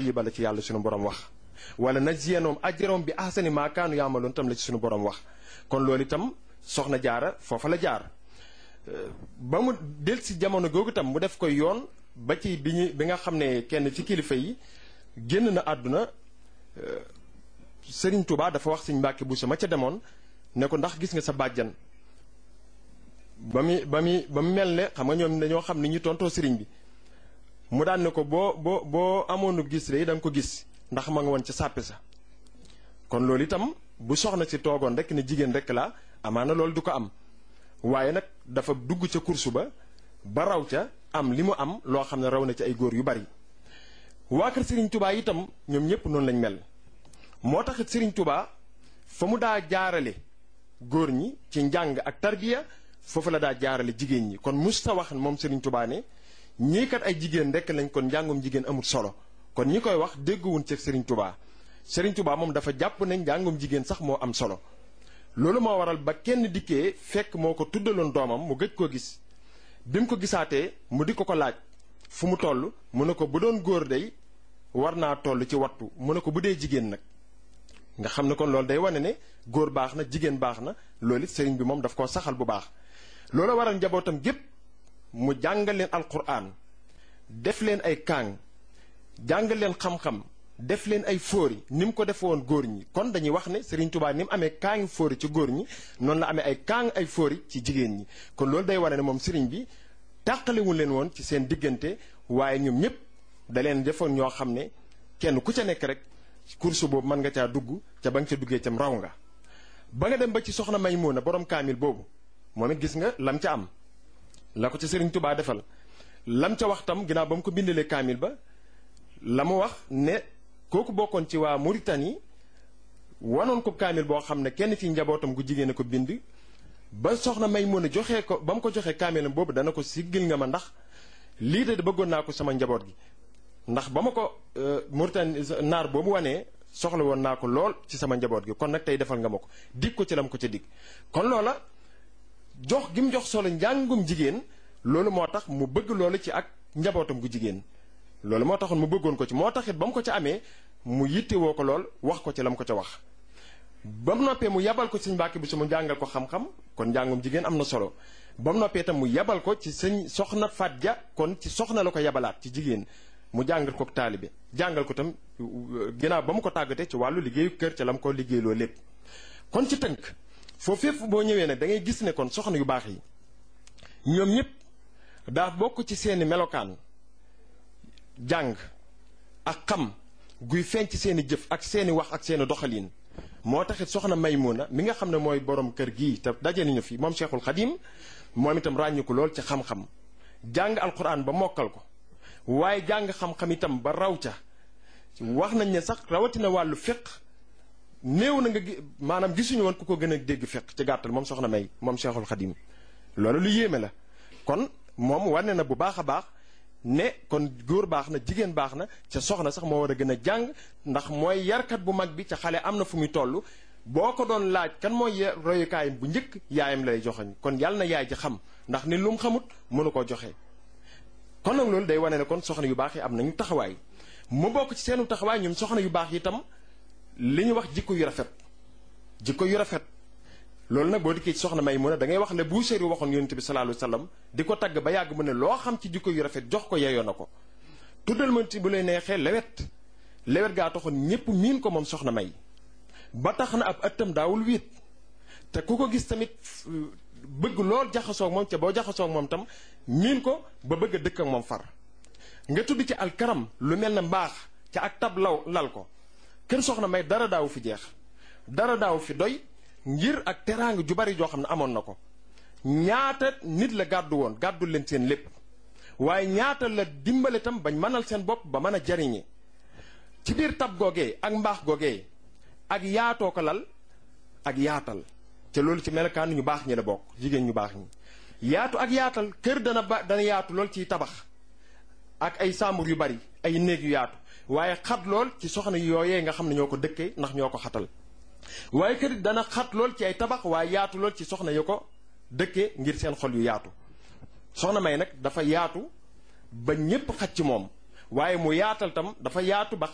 tayiba la ci yàlla suñu borom wax wala najziyannahum ajrahum bi ahsani ma kaanu yaamaloon tam la ci suñu borom wax kon loolu itam soxna jaara foofa la jaar ba mu del si jamono googu tam mu def ko yoon ba ci bi ñu bi nga xam ne kenn ci kilifa yi génn na àdduna Sëriñ Tuubaa dafa wax Sëriñ Mbàkke Buso ma ca demoon ne ko ndax gis nga sa bàjjan ba mu ba mu ba mu mel ne xam nga ñoom dañoo xam ni ñu tontoo sëriñ bi mu daan ne ko boo boo boo amoonu gis rek da nga ko gis ndax ma nga woon ca sàppi sa kon loolu itam bu soxna si toogoon rek ne jigéen rek la amaana loolu du ko am waaye nag dafa dugg ca kursu ba ba raw ca am li mu am loo xam ne raw na ci ay góor yu bari waa kër Serigne Touba itam ñoom ñëpp noonu lañ mel moo taxit Serigne Touba fa mu daa jaarale góor ñi ci njàng ak tarbiya foofu la daa jaarale jigéen ñi kon musta wax moom Serigne Touba ne ñii kat ay jigéen rek lañ kon njàngum jigéen amul solo kon ñi koy wax dégguwuñ ci Serigne Touba Serigne Touba moom dafa jàpp ne njàngum jigéen sax moo am solo loolu moo waral ba kenn dikkee fekk moo ko tuddaloon doomam mu gëj koo gis bi mu ko gisaatee mu di ko ko laaj fu mu toll mu ne ko bu doon góor day war naa toll ci wattu mu ne ko bu dee jigéen nag nga xam ne kon loolu day wane ne góor baax na jigéen baax na loolu it sëriñ bi moom daf koo saxal bu baax loolu waral njabootam gépp mu jàngal leen alquran def leen ay kaang jàngal leen xam-xam def leen ay fóori ni mu ko defe woon góor ñi kon dañuy wax ne Serigne Touba ni mu amee kaangi fóori ci góor ñi noonu la amee ay kaang ay fóori ci jigéen ñi kon loolu day wane ne moom Serigne bi tàqalewul leen woon ci seen diggante waaye ñoom ñëpp da leen defoon ñoo xam ne kenn ku ca nekk rek course boobu mën nga caa dugg ca ba nga ca duggee cam raw nga ba nga dem ba ci soxna Maymuna borom kaamil boobu moom it gis nga lam ca am la ko ca Serigne Touba defal lam ca wax tam ginnaaw ba mu ko bindalee kaamil ba la mu wax ne kooku bokkoon ci waa Mauritanie wanoon ko kaamil boo xam ne kenn ci njabootam gu jigéen a ko bind ba soxna may mën a joxee ko ba mu ko joxee kaamilam boobu dana ko siggil nga ma ndax lii de bëggoon naa ko sama njaboot gi ndax ba ma ko Mauritanie naar boobu wanee soxla woon naa ko lool ci sama njaboot gi kon nag tey defal nga ma ko dig ko ci lam ko ca dig kon loola jox gi mu jox solo njàngum jigéen loolu moo tax mu bëgg loolu ci ak njabootam gu jigéen loolu moo taxoon mu bëggoon ko ci moo taxit ba mu ko ca amee mu yittewoo ko lool wax ko ci la mu ko ca wax ba mu noppee mu yabal ko sëñ Mbàkke bi su mu jàngal ko xam-xam kon njàngum jigéen am na solo ba mu noppee itam mu yabal ko ci sëñ soxna Faat Ja kon ci soxna la ko yabalaat ci jigéen mu jàngal ko taalibe jàngal ko itam ginnaaw ba mu ko tàggatee ci wàllu liggéeyu kër ca la mu ko liggéeyloo lépp kon ci tënk foofu fépp boo ñëwee nag da ngay gis ne kon soxna yu baax yi ñoom ñëpp daa bokk ci seeni melokaan jàng ak xam guy feeñ ci seeni jëf ak seeni wax ak seeni doxalin moo taxit soxna Maymuna mi nga xam ne mooy borom kër gii te daje nañu fi moom Cheikhul Khadim moom itam ràññu ko lool ci xam-xam jàng alquran ba mokkal ko waaye jàng xam-xam itam ba raw ca wax nañ ne sax rawatina wàllu fiq néew na nga maanaam gisuñu woon ku ko gën a dégg fiq ci gàttal moom soxna May moom Cheikhul Khadim loolu lu yéeme la kon moom wane na bu baax a baax ne kon góor baax na jigéen baax na ca soxna sax moo war a gën a jàng ndax mooy yarkat bu mag bi ca xale am na fu muy toll boo ko doon laaj kan mooy royukaayam bu njëkk yaayam lay joxeñ kon yàlla na yaay ji xam ndax ni lu mu xamut mënu koo joxe. kon nag loolu day wane ne kon soxna yu baax yi am nañu taxawaay mu bokk ci seenu taxawaay ñoom soxna yu baax yi itam li ñu wax jikko yu rafet jikko yu rafet. loolu nag boo dikkee ci soxna may mun a da ngay wax le Buusiri waxoon yonent bi sallallahu alayhi wasallam di ko tagg ba yàgg mu ne loo xam ci jikko yu rafet jox ko yeyoo na ko tuddal ma ci bu lay neexee lewet lewet gaa taxoon ñépp miin ko moom soxna may ba tax na ab ëttam daawul wiit te ku ko gis tamit bëgg lool jaxasoo ak moom ca boo jaxasoo ak moom tam miin ko ba bëgg a dëkk ak moom far nga tudd ci alkaram lu mel ne mbaax ca ak tab law lal ko kër soxna may dara daawu fi jeex dara daawu fi doy ngir ak teraanga ju bari joo xam ne amoon na ko ñaata nit la gàddu woon gàddu leen seen lépp waaye ñaata la dimbale tam bañ mënal seen bopp ba mën a jariñe ci biir tab googee ak mbaax googee ak yaatoo ko lal ak yaatal te loolu ci melokaan ñu baax ñi la bokk jigéen ñu baax ñi yaatu ak yaatal kër dana ba dana yaatu lool ciy tabax ak ay sàmbur yu bari ay néeg yu yaatu waaye xat lool ci soxna yooyee nga xam ne ñoo ko dëkkee ndax ñoo ko xatal waaye kër dana xat lool ci ay tabax waaye yaatu lool ci soxna yu ko dëkkee ngir seen xol yu yaatu soxna may nag dafa yaatu ba ñépp xaj ci moom waaye mu yaatal tam dafa yaatu ba